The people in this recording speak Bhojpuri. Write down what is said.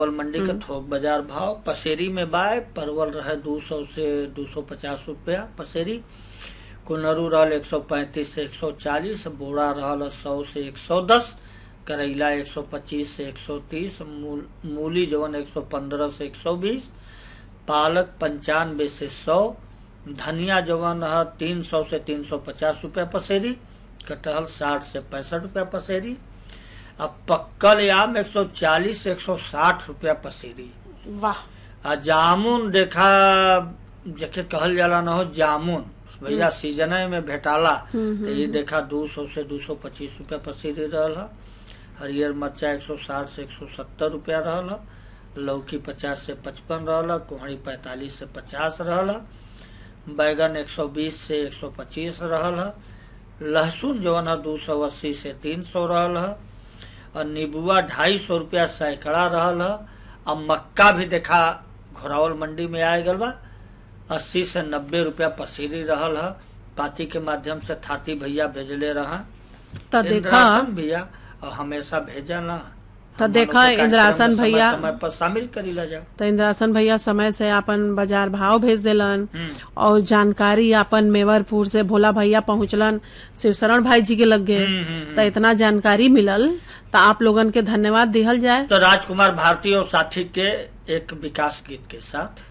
परवल मंडी के थोक बाजार भाव पसेरी में बाय परवल रहे दू सौ से दू सौ पचास रुपया पसेरी कुनरू रहल एक सौ पैंतीस से एक सौ चालीस बोरा रहल सौ से एक सौ दस करैला एक सौ पच्चीस से एक सौ तीस मूल, मूली जवन एक सौ पंद्रह से एक सौ बीस पालक पंचानवे से सौ धनिया जवन है तीन सौ से तीन सौ पचास रुपया पसेरी कटहल साठ से पैंसठ रुपया पसेरी अब पक्कल आम एक सौ चालीस से एक सौ साठ रुपया पसेरी वाह आ जामुन देखा जके कहल जाला न हो जामुन भैया सीजन में भेटाला तो ये देखा दू सौ से दू सौ पच्चीस रुपया पसेरी रहल ह हरियर मरचा एक सौ साठ से एक सौ सत्तर रुपया रहल ह लौकी पचास से पचपन रहल ह कोहड़ी पैंतालीस से पचास रहल ह बैगन एक सौ बीस से एक सौ पच्चीस रहल ह लहसुन जवन है दू सौ अस्सी से तीन सौ रहल ह और नीबुआ ढाई सौ रुपया सैकड़ा रहल ह अब मक्का भी देखा घोरावल मंडी में आए गल बा अस्सी से नब्बे रुपया पसीरी रहल ह पाती के माध्यम से थाती भैया भेजले रहा तो देखा इंद्रासन भैया और हमेशा भेजला तो देखा इंद्रासन भैया समय पर शामिल करी ला जाओ तो इंद्रासन भैया समय से अपन बाजार भाव भेज देलन हम्म। और जानकारी अपन मेवरपुर से भोला भैया पहुंचलन शिवशरण भाई जी के लगे हम्म, हम्म, तो इतना जानकारी मिलल तो आप लोगन के धन्यवाद दिहल जाए तो राजकुमार भारती और साथी के एक विकास गीत के साथ